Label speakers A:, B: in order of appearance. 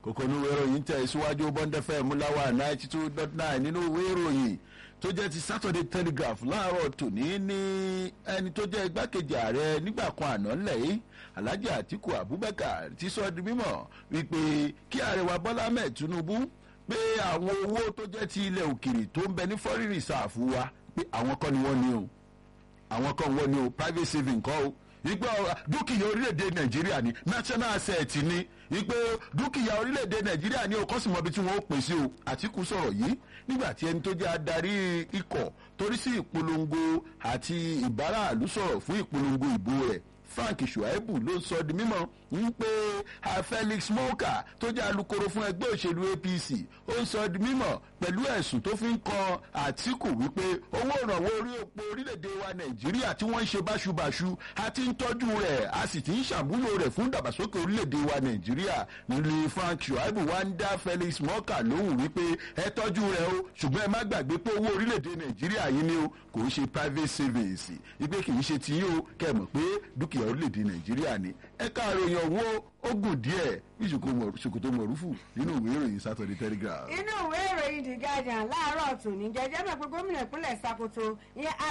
A: kòkó ní ìwé ìròyìn tẹ̀ síwájú bọ́ńdẹ́fẹ́ múláwá ninety two dot nine nínú ìwé ìròyìn tó jẹ́ ti saturday telegraph láàárọ̀ tòní ní ẹni tó jẹ́ igbákejì ààrẹ nígbà kan àná ńlẹ̀ yìí alhaji atiku abubakar ti sọ di mímọ̀ wípé kí ààrẹ wa bọ́lá mẹ́ẹ̀ tinubu pé àwọn owó tó jẹ́ ti ilẹ̀ òkèrè tó ń bẹ ní foreign reserve wa pé àwọn kọ́ ni wọ́n ní o àwọn kan wọ́n ní o private saving kọ́ o ìgbà dúkìá orílẹ̀-èdè nàìjíríà ni national asset ni ìgbà dúkìá orílẹ̀-èdè nàìjíríà ni o kọ́sìmọ́bi tí wọ́n ó pè sí o àtìkù sọ̀rọ̀ yìí nígbà tí ẹni tó jẹ́ adarí ikọ̀ torí sí ìpolongo àti ìbáraàlú sọ̀rọ̀ fún ìpolongo ìbò rẹ̀ frank shuaibu ló sọ di mímọ ń pé felix moka tó jẹ́ alukoro fún ẹgbẹ́ òṣèlú apc ó ń sọ di mímọ pẹ̀lú ẹ̀sùn tó fi ń kan àtìkù wípé owó ìrànwọ́ orí epo orílẹ̀-èdè wa nàìjíríà tí wọ́n ń ṣe báṣubàṣu àti ń tọ́jú rẹ̀ a sì ti ń ṣàmúlò rẹ̀ fún ìdàgbàsókè orílẹ̀-èdè wa nàìjíríà nílùú frank shuaibu wá ń dá felix moka lóhùn wípé ẹ tọ́jú rẹ̀ o ṣùgbọ́n ẹ má gbàgbé pé owó orílẹ̀-èdè nàìjíríà yìí ni o kò ń ṣe private savings ìgbé kì í ṣe tiyín o kẹ́ ẹ mọ̀ pé dúkìá orílẹ̀-èdè nàìjíríà ni ẹ̀ka àròyìn ọ̀wọ́ ogun díẹ̀ bí ṣòkòtò mọ̀rúfù nínú ìwé ìròyìn saturday telegraph.
B: inú ìwé ìròyìn the guardian láàárọ̀ tòní jẹjẹ́ mọ̀ pé gómìnà ìpínlẹ̀ sakoto ìyẹn